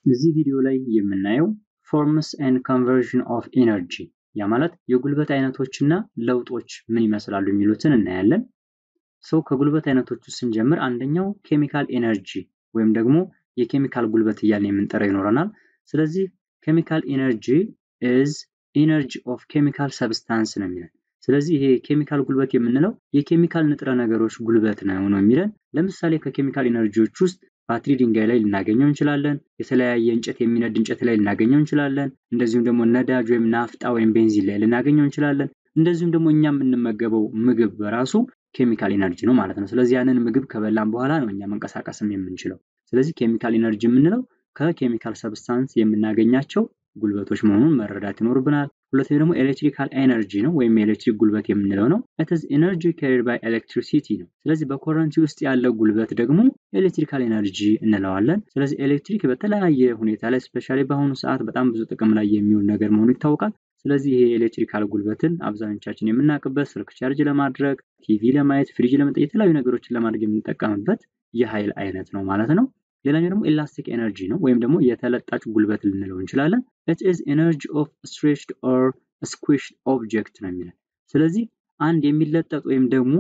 እዚህ ቪዲዮ ላይ የምናየው ፎርምስ ኤንድ ኮንቨርዥን ኦፍ ኤነርጂ ያ ማለት የጉልበት አይነቶችና ለውጦች ምን ይመስላሉ የሚሉትን እናያለን። ሰው ከጉልበት አይነቶቹ ስንጀምር አንደኛው ኬሚካል ኤነርጂ ወይም ደግሞ የኬሚካል ጉልበት እያልን የምንጠራው ይኖረናል። ስለዚህ ኬሚካል ኤነርጂ ኢዝ ኢነርጂ ኦፍ ኬሚካል ሰብስታንስ ነው የሚለን። ስለዚህ ይሄ ኬሚካል ጉልበት የምንለው የኬሚካል ንጥረ ነገሮች ጉልበት ነው ነው የሚለን። ለምሳሌ ከኬሚካል ኤነርጂዎች ውስጥ ባትሪ ድንጋይ ላይ ልናገኘው እንችላለን። የተለያየ እንጨት የሚነድ እንጨት ላይ ልናገኘው እንችላለን። እንደዚሁም ደግሞ ነዳጅ ወይም ናፍጣ ወይም ቤንዚን ላይ ልናገኘው እንችላለን። እንደዚሁም ደግሞ እኛ የምንመገበው ምግብ በራሱ ኬሚካል ኤነርጂ ነው ማለት ነው። ስለዚህ ያንን ምግብ ከበላን በኋላ ነው እኛ መንቀሳቀስም የምንችለው። ስለዚህ ኬሚካል ኤነርጂ የምንለው ከኬሚካል ሰብስታንስ የምናገኛቸው ጉልበቶች መሆኑን መረዳት ይኖርብናል። ሁለተኛው ደግሞ ኤሌክትሪካል ኤነርጂ ነው ወይም የኤሌክትሪክ ጉልበት የምንለው ነው። ኢትስ ኤነርጂ ካሪድ ባይ ኤሌክትሪሲቲ ነው። ስለዚህ በኮረንቲ ውስጥ ያለው ጉልበት ደግሞ ኤሌክትሪካል ኤነርጂ እንለዋለን። ስለዚህ ኤሌክትሪክ በተለያየ ሁኔታ ላይ ስፔሻሊ በአሁኑ ሰዓት በጣም ብዙ ጥቅም ላይ የሚውል ነገር መሆኑ ይታወቃል። ስለዚህ ይሄ ኤሌክትሪካል ጉልበትን አብዛኞቻችን የምናውቅበት ስልክ ቻርጅ ለማድረግ፣ ቲቪ ለማየት፣ ፍሪጅ ለመጠየቅ የተለያዩ ነገሮችን ለማድረግ የምንጠቀምበት የኃይል አይነት ነው ማለት ነው። ሌላኛው ደግሞ ኤላስቲክ ኤነርጂ ነው ወይም ደግሞ የተለጣጭ ጉልበት ልንለው እንችላለን። ኢት ኢዝ ኤነርጂ ኦፍ ስትሬችድ ኦር ስኩዊሽድ ኦብጀክት ነው የሚለን። ስለዚህ አንድ የሚለጠጥ ወይም ደግሞ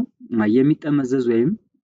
የሚጠመዘዝ ወይም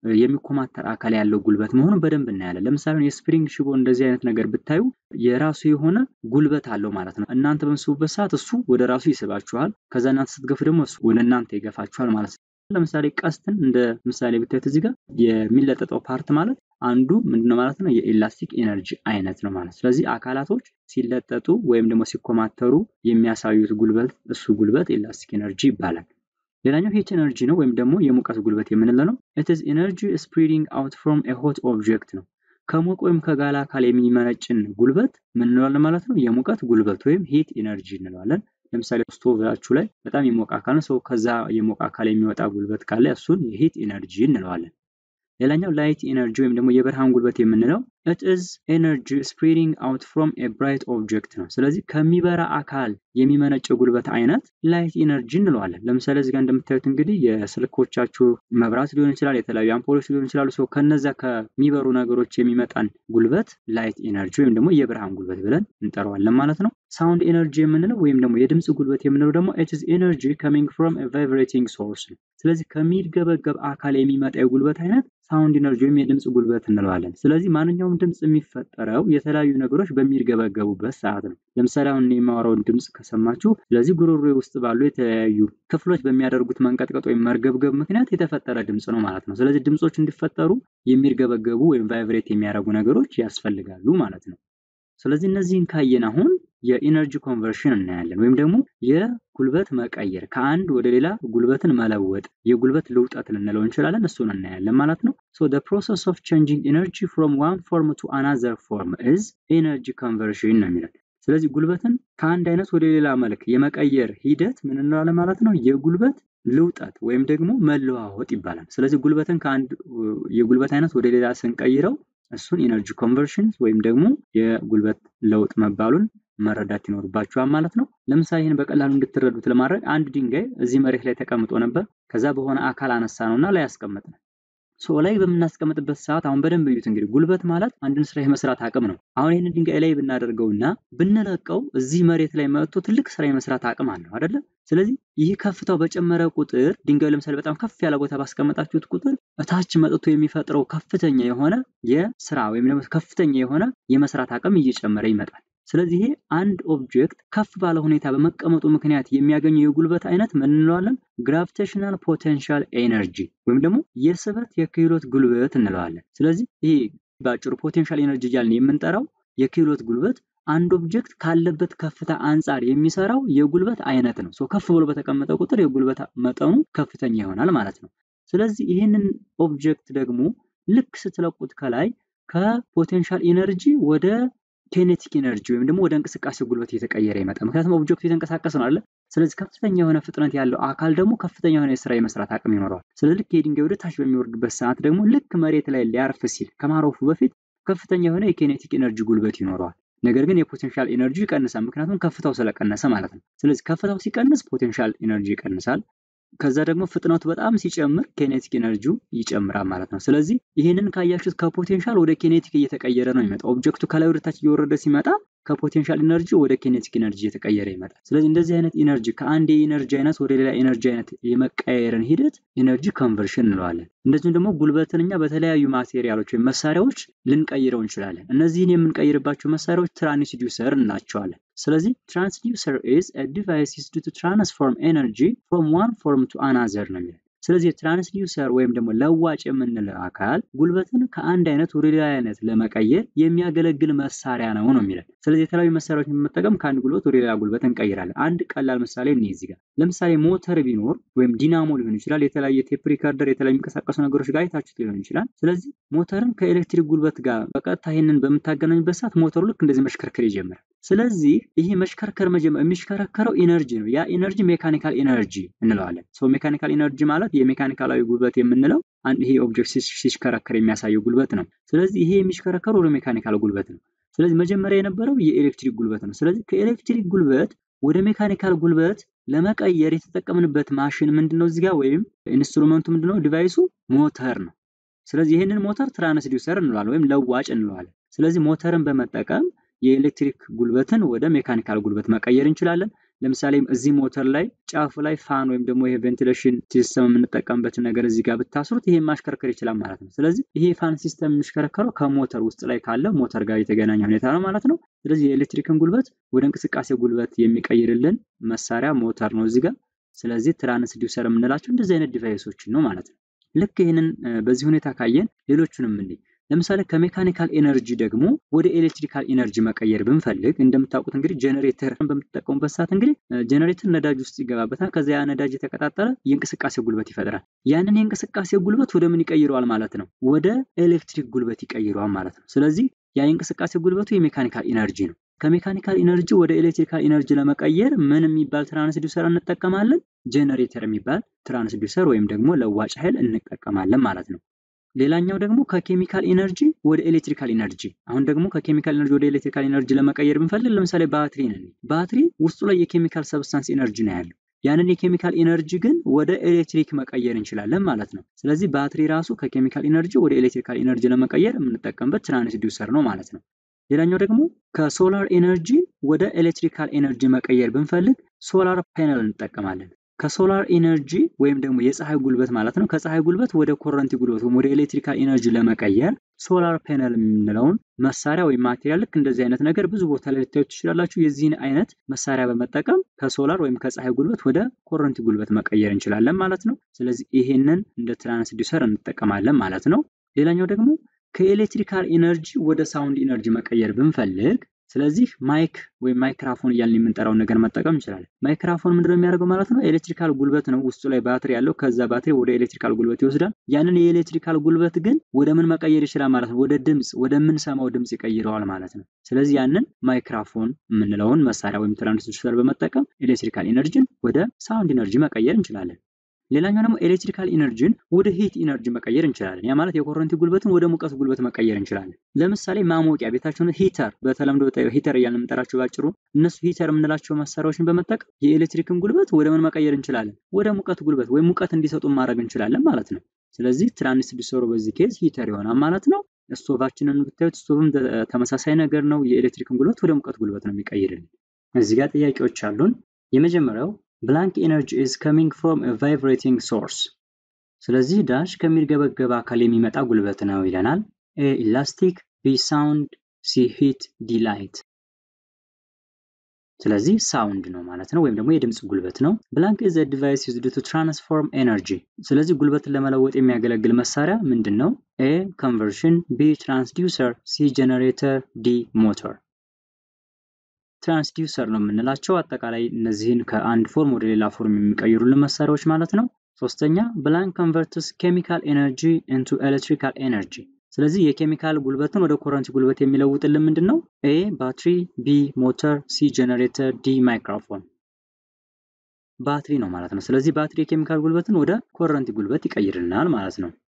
የሚኮማተር አካል ያለው ጉልበት መሆኑን በደንብ እናያለን። ለምሳሌ የስፕሪንግ ሽቦ እንደዚህ አይነት ነገር ብታዩ የራሱ የሆነ ጉልበት አለው ማለት ነው። እናንተ በምስቡበት ሰዓት እሱ ወደ ራሱ ይስባችኋል። ከዛ እናንተ ስትገፉ ደግሞ እሱ ወደ እናንተ ይገፋችኋል ማለት ነው። ለምሳሌ ቀስትን እንደ ምሳሌ ብታዩት እዚህ ጋር የሚለጠጠው ፓርት ማለት አንዱ ምንድነው ማለት ነው የኤላስቲክ ኤነርጂ አይነት ነው ማለት። ስለዚህ አካላቶች ሲለጠጡ ወይም ደግሞ ሲኮማተሩ የሚያሳዩት ጉልበት እሱ ጉልበት ኤላስቲክ ኤነርጂ ይባላል። ሌላኛው ሂት ኤነርጂ ነው ወይም ደግሞ የሙቀት ጉልበት የምንለው ነው። ኢት ኢዝ ኤነርጂ ስፕሪዲንግ አውት ፍሮም ኤ ሆት ኦብጀክት ነው። ከሞቅ ወይም ከጋለ አካል የሚመነጭን ጉልበት ምን እንለዋለን ማለት ነው? የሙቀት ጉልበት ወይም ሂት ኤነርጂ እንለዋለን። ለምሳሌ ስቶቭላችሁ ላይ በጣም የሞቀ አካል ነው። ሰው ከዛ የሞቀ አካል የሚወጣ ጉልበት ካለ እሱን የሂት ኤነርጂ እንለዋለን። ሌላኛው ላይት ኤነርጂ ወይም ደግሞ የብርሃን ጉልበት የምንለው ኢት ኢዝ ኤነርጂ ስፕሪዲንግ አውት ፍሮም ኤ ብራይት ኦብጀክት ነው። ስለዚህ ከሚበራ አካል የሚመነጭ ጉልበት አይነት ላይት ኤነርጂ እንለዋለን። ለምሳሌ እዚህ ጋር እንደምታዩት እንግዲህ የስልኮቻችሁ መብራት ሊሆን ይችላል፣ የተለያዩ አምፖሎች ሊሆን ይችላሉ። ሰው ከነዛ ከሚበሩ ነገሮች የሚመጣን ጉልበት ላይት ኤነርጂ ወይም ደግሞ የብርሃን ጉልበት ብለን እንጠራዋለን ማለት ነው። ሳውንድ ኤነርጂ የምንለው ወይም ደግሞ የድምፅ ጉልበት የምንለው ደግሞ ኢት ኢዝ ኤነርጂ ካሚንግ ፍሮም ኤ ቫይብሬቲንግ ሶርስ ነው። ስለዚህ ከሚርገበገብ አካል የሚመጣ የጉልበት አይነት ሳውንድ ኤነርጂ ወይም የድምፅ ጉልበት እንለዋለን። ስለዚህ ማንኛውም ድምፅ የሚፈጠረው የተለያዩ ነገሮች በሚርገበገቡበት ሰዓት ነው። ለምሳሌ አሁን የማወራውን ድምፅ ከሰማችሁ፣ ስለዚህ ጉሮሮ ውስጥ ባሉ የተለያዩ ክፍሎች በሚያደርጉት መንቀጥቀጥ ወይም መርገብገብ ምክንያት የተፈጠረ ድምፅ ነው ማለት ነው። ስለዚህ ድምፆች እንዲፈጠሩ የሚርገበገቡ ወይም ቫይብሬት የሚያደርጉ ነገሮች ያስፈልጋሉ ማለት ነው። ስለዚህ እነዚህን ካየን አሁን የኢነርጂ ኮንቨርሽን እናያለን ወይም ደግሞ የጉልበት መቀየር ከአንድ ወደ ሌላ ጉልበትን መለወጥ የጉልበት ልውጠት ልንለው እንችላለን። እሱን እናያለን ማለት ነው። ሶ the process of changing energy from one form to another form is energy conversion ነው የሚለን። ስለዚህ ጉልበትን ከአንድ አይነት ወደ ሌላ መልክ የመቀየር ሂደት ምን እንለዋለን ማለት ነው? የጉልበት ልውጠት ወይም ደግሞ መለዋወጥ ይባላል። ስለዚህ ጉልበትን ከአንድ የጉልበት አይነት ወደ ሌላ ስንቀይረው እሱን ኢነርጂ ኮንቨርሽን ወይም ደግሞ የጉልበት ለውጥ መባሉን መረዳት ይኖርባችኋል ማለት ነው። ለምሳሌ ይህን በቀላሉ እንድትረዱት ለማድረግ አንድ ድንጋይ እዚህ መሬት ላይ ተቀምጦ ነበር። ከዛ በሆነ አካል አነሳ ነው እና ላይ ያስቀመጥ ነው። ሶ ላይ በምናስቀምጥበት ሰዓት አሁን በደንብ እዩት። እንግዲህ ጉልበት ማለት አንድን ስራ የመስራት አቅም ነው። አሁን ይህንን ድንጋይ ላይ ብናደርገውና ብንለቀው እዚህ መሬት ላይ መጥቶ ትልቅ ስራ የመስራት አቅም አለው አይደለ? ስለዚህ ይህ ከፍታው በጨመረ ቁጥር ድንጋዩ ለምሳሌ በጣም ከፍ ያለ ቦታ ባስቀመጣችሁት ቁጥር እታች መጥቶ የሚፈጥረው ከፍተኛ የሆነ የስራ ወይም ደግሞ ከፍተኛ የሆነ የመስራት አቅም እየጨመረ ይመጣል። ስለዚህ ይሄ አንድ ኦብጀክት ከፍ ባለ ሁኔታ በመቀመጡ ምክንያት የሚያገኘው የጉልበት አይነት ምን እንለዋለን? ግራቪቴሽናል ፖቴንሻል ኤነርጂ ወይም ደግሞ የስበት የክህሎት ጉልበት እንለዋለን። ስለዚህ ይሄ በአጭሩ ፖቴንሻል ኤነርጂ እያልን የምንጠራው የክህሎት ጉልበት አንድ ኦብጀክት ካለበት ከፍታ አንጻር የሚሰራው የጉልበት አይነት ነው። ከፍ ብሎ በተቀመጠ ቁጥር የጉልበት መጠኑ ከፍተኛ ይሆናል ማለት ነው። ስለዚህ ይህንን ኦብጀክት ደግሞ ልክ ስትለቁት ከላይ ከፖቴንሻል ኤነርጂ ወደ ኬኔቲክ ኤነርጂ ወይም ደግሞ ወደ እንቅስቃሴ ጉልበት እየተቀየረ ይመጣል። ምክንያቱም ኦብጀክቱ የተንቀሳቀስ ነው አለ። ስለዚህ ከፍተኛ የሆነ ፍጥነት ያለው አካል ደግሞ ከፍተኛ የሆነ የስራ የመስራት አቅም ይኖረዋል። ስለዚህ ልክ የድንጋይ ወደ ታች በሚወርድበት ሰዓት ደግሞ ልክ መሬት ላይ ሊያርፍ ሲል ከማረፉ በፊት ከፍተኛ የሆነ የኬኔቲክ ኤነርጂ ጉልበት ይኖረዋል። ነገር ግን የፖቴንሻል ኤነርጂ ይቀንሳል። ምክንያቱም ከፍታው ስለቀነሰ ማለት ነው። ስለዚህ ከፍታው ሲቀንስ ፖቴንሻል ኤነርጂ ይቀንሳል። ከዛ ደግሞ ፍጥነቱ በጣም ሲጨምር ኬኔቲክ ኤነርጂው ይጨምራል ማለት ነው። ስለዚህ ይህንን ካያችሁት ከፖቴንሻል ወደ ኬኔቲክ እየተቀየረ ነው የሚመጣው። ኦብጀክቱ ከላይ ወደታች እየወረደ ሲመጣ ከፖቴንሻል ኢነርጂ ወደ ኬኔቲክ ኢነርጂ እየተቀየረ ይመጣል። ስለዚህ እንደዚህ አይነት ኢነርጂ ከአንድ የኢነርጂ አይነት ወደ ሌላ ኢነርጂ አይነት የመቀያየርን ሂደት ኢነርጂ ኮንቨርሽን እንለዋለን። እንደዚሁም ደግሞ ጉልበትን እኛ በተለያዩ ማቴሪያሎች ወይም መሳሪያዎች ልንቀይረው እንችላለን። እነዚህን የምንቀይርባቸው መሳሪያዎች ትራንስዲውሰር እንላቸዋለን። ስለዚህ ትራንስዲውሰር ኢዝ አ ዲቫይስ ዩዝድ ቱ ትራንስፎርም ኤነርጂ ፍሮም ዋን ፎርም ቱ አናዘር ነው የሚለው። ስለዚህ ትራንስዲውሰር ወይም ደግሞ ለዋጭ የምንለው አካል ጉልበትን ከአንድ አይነት ወደ ሌላ አይነት ለመቀየር የሚያገለግል መሳሪያ ነው ነው የሚለን። ስለዚህ የተለያዩ መሳሪያዎችን በመጠቀም ከአንድ ጉልበት ወደ ሌላ ጉልበት እንቀይራለን። አንድ ቀላል ምሳሌ እኔ እዚህ ጋር ለምሳሌ ሞተር ቢኖር ወይም ዲናሞ ሊሆን ይችላል። የተለያየ ቴፕ ሪከርደር፣ የተለያዩ የሚንቀሳቀሱ ነገሮች ጋር አይታችሁት ሊሆን ይችላል። ስለዚህ ሞተርን ከኤሌክትሪክ ጉልበት ጋር በቀጥታ ይህንን በምታገናኙበት ሰዓት ሞተሩ ልክ እንደዚህ መሽከርከር ይጀምራል። ስለዚህ ይሄ መሽከርከር የሚሽከረከረው ኢነርጂ ነው። ያ ኢነርጂ ሜካኒካል ኢነርጂ እንለዋለን። ሶ ሜካኒካል ኢነርጂ ማለት የሜካኒካላዊ ጉልበት የምንለው አንድ ይሄ ኦብጀክት ሲሽከረከር የሚያሳየው ጉልበት ነው። ስለዚህ ይሄ የሚሽከረከረው ወደ ሜካኒካል ጉልበት ነው። ስለዚህ መጀመሪያ የነበረው የኤሌክትሪክ ጉልበት ነው። ስለዚህ ከኤሌክትሪክ ጉልበት ወደ ሜካኒካል ጉልበት ለመቀየር የተጠቀምንበት ማሽን ምንድነው? እዚህ ጋር ወይም ኢንስትሩመንቱ ምንድነው? ዲቫይሱ ሞተር ነው። ስለዚህ ይህንን ሞተር ትራንስዲውሰር እንለዋለን ወይም ለዋጭ እንለዋለን። ስለዚህ ሞተርን በመጠቀም የኤሌክትሪክ ጉልበትን ወደ ሜካኒካል ጉልበት መቀየር እንችላለን። ለምሳሌ እዚህ ሞተር ላይ ጫፉ ላይ ፋን ወይም ደግሞ ይሄ ቬንቲሌሽን ሲስተም የምንጠቀምበትን ነገር እዚህ ጋር ብታስሩት ይሄ ማሽከርከር ይችላል ማለት ነው። ስለዚህ ይሄ ፋን ሲስተም የሚሽከረከረው ከሞተር ውስጥ ላይ ካለ ሞተር ጋር የተገናኘ ሁኔታ ነው ማለት ነው። ስለዚህ የኤሌክትሪክን ጉልበት ወደ እንቅስቃሴ ጉልበት የሚቀይርልን መሳሪያ ሞተር ነው እዚህ ጋር። ስለዚህ ትራንስዲውሰር የምንላቸው እንደዚህ አይነት ዲቫይሶችን ነው ማለት ነው። ልክ ይህንን በዚህ ሁኔታ ካየን ሌሎቹንም እንይ። ለምሳሌ ከሜካኒካል ኤነርጂ ደግሞ ወደ ኤሌክትሪካል ኤነርጂ መቀየር ብንፈልግ እንደምታውቁት እንግዲህ ጄኔሬተርን በምትጠቀሙበት ሰዓት እንግዲህ ጄኔሬተር ነዳጅ ውስጥ ይገባበታል። ከዚያ ያ ነዳጅ የተቀጣጠለ የእንቅስቃሴ ጉልበት ይፈጥራል። ያንን የእንቅስቃሴ ጉልበት ወደ ምን ይቀይረዋል ማለት ነው? ወደ ኤሌክትሪክ ጉልበት ይቀይረዋል ማለት ነው። ስለዚህ ያ የእንቅስቃሴ ጉልበቱ የሜካኒካል ኢነርጂ ነው። ከሜካኒካል ኢነርጂ ወደ ኤሌክትሪካል ኢነርጂ ለመቀየር ምን የሚባል ትራንስዲውሰር እንጠቀማለን? ጄኔሬተር የሚባል ትራንስዲውሰር ወይም ደግሞ ለዋጭ ኃይል እንጠቀማለን ማለት ነው። ሌላኛው ደግሞ ከኬሚካል ኢነርጂ ወደ ኤሌክትሪካል ኢነርጂ። አሁን ደግሞ ከኬሚካል ኢነርጂ ወደ ኤሌክትሪካል ኢነርጂ ለመቀየር ብንፈልግ ለምሳሌ ባትሪ ነን። ባትሪ ውስጡ ላይ የኬሚካል ሰብስታንስ ኢነርጂ ነው ያለው። ያንን የኬሚካል ኢነርጂ ግን ወደ ኤሌክትሪክ መቀየር እንችላለን ማለት ነው። ስለዚህ ባትሪ ራሱ ከኬሚካል ኢነርጂ ወደ ኤሌክትሪካል ኢነርጂ ለመቀየር የምንጠቀምበት ትራንስዲውሰር ነው ማለት ነው። ሌላኛው ደግሞ ከሶላር ኢነርጂ ወደ ኤሌክትሪካል ኢነርጂ መቀየር ብንፈልግ ሶላር ፓነል እንጠቀማለን። ከሶላር ኢነርጂ ወይም ደግሞ የፀሐይ ጉልበት ማለት ነው። ከፀሐይ ጉልበት ወደ ኮረንቲ ጉልበት ወይም ወደ ኤሌክትሪካል ኢነርጂ ለመቀየር ሶላር ፓነል የምንለውን መሳሪያ ወይም ማቴሪያል ልክ እንደዚህ አይነት ነገር ብዙ ቦታ ላይ ልታዩት ትችላላችሁ። የዚህን አይነት መሳሪያ በመጠቀም ከሶላር ወይም ከፀሐይ ጉልበት ወደ ኮረንቲ ጉልበት መቀየር እንችላለን ማለት ነው። ስለዚህ ይሄንን እንደ ትራንስዲውሰር እንጠቀማለን ማለት ነው። ሌላኛው ደግሞ ከኤሌክትሪካል ኢነርጂ ወደ ሳውንድ ኢነርጂ መቀየር ብንፈልግ ስለዚህ ማይክ ወይም ማይክራፎን እያልን የምንጠራውን ነገር መጠቀም እንችላለን። ማይክራፎን ምንድነው የሚያደርገው ማለት ነው? ኤሌክትሪካል ጉልበት ነው ውስጡ ላይ ባትሪ ያለው። ከዛ ባትሪ ወደ ኤሌክትሪካል ጉልበት ይወስዳል። ያንን የኤሌክትሪካል ጉልበት ግን ወደ ምን መቀየር ይችላል ማለት ነው? ወደ ድምፅ፣ ወደምንሰማው ድምፅ ይቀይረዋል ማለት ነው። ስለዚህ ያንን ማይክራፎን የምንለውን መሳሪያ ወይም ትራንስዲውሰር በመጠቀም ኤሌክትሪካል ኢነርጂን ወደ ሳውንድ ኢነርጂ መቀየር እንችላለን። ሌላኛው ደግሞ ኤሌክትሪካል ኢነርጂን ወደ ሂት ኢነርጂ መቀየር እንችላለን። ያ ማለት የኮረንቲ ጉልበትን ወደ ሙቀት ጉልበት መቀየር እንችላለን። ለምሳሌ ማሞቂያ ቤታቸውን ሂተር፣ በተለምዶ ሂተር እያልን የምንጠራቸው ባጭሩ እነሱ ሂተር የምንላቸው መሳሪያዎችን በመጠቀም የኤሌክትሪክን ጉልበት ወደ ምን መቀየር እንችላለን? ወደ ሙቀት ጉልበት ወይም ሙቀት እንዲሰጡ ማድረግ እንችላለን ማለት ነው። ስለዚህ ትራንስዲውሰሩ በዚህ ኬዝ ሂተር ይሆናል ማለት ነው። ስቶቫችንን ብታዩት ስቶቭም ተመሳሳይ ነገር ነው። የኤሌክትሪክን ጉልበት ወደ ሙቀት ጉልበት ነው የሚቀይርልን። እዚህ ጋር ጥያቄዎች አሉን። የመጀመሪያው ብላንክ ኤነርጂ ኢዝ ከሚንግ ፍሮም ኤ ቫይብሬቲንግ ሶርስ። ስለዚህ ዳሽ ከሚርገበገብ አካል የሚመጣ ጉልበት ነው ይለናል። ኤ ኢላስቲክ፣ ቢ ሳውንድ፣ ሲ ሂት፣ ዲ ላይት። ስለዚህ ሳውንድ ነው ማለት ነው፣ ወይም ደግሞ የድምፅ ጉልበት ነው። ብላንክ ኢዝ ኤ ዲቫይስ ዩዝድ ቱ ትራንስፎርም ኤነርጂ። ስለዚህ ጉልበትን ለመለወጥ የሚያገለግል መሳሪያ ምንድን ነው? ኤ ኮንቨርሽን፣ ቢ ትራንስዲውሰር፣ ሲ ጀነሬተር፣ ዲ ሞተር። ትራንስዲውሰር ነው የምንላቸው አጠቃላይ እነዚህን ከአንድ ፎርም ወደ ሌላ ፎርም የሚቀይሩልን መሳሪያዎች ማለት ነው። ሶስተኛ ብላንክ ኮንቨርትስ ኬሚካል ኤነርጂ ኢንቱ ኤሌክትሪካል ኤነርጂ። ስለዚህ የኬሚካል ጉልበትን ወደ ኮረንቲ ጉልበት የሚለውጥልን ምንድን ነው? ኤ ባትሪ፣ ቢ ሞተር፣ ሲ ጀነሬተር፣ ዲ ማይክሮፎን። ባትሪ ነው ማለት ነው። ስለዚህ ባትሪ የኬሚካል ጉልበትን ወደ ኮረንቲ ጉልበት ይቀይርልናል ማለት ነው።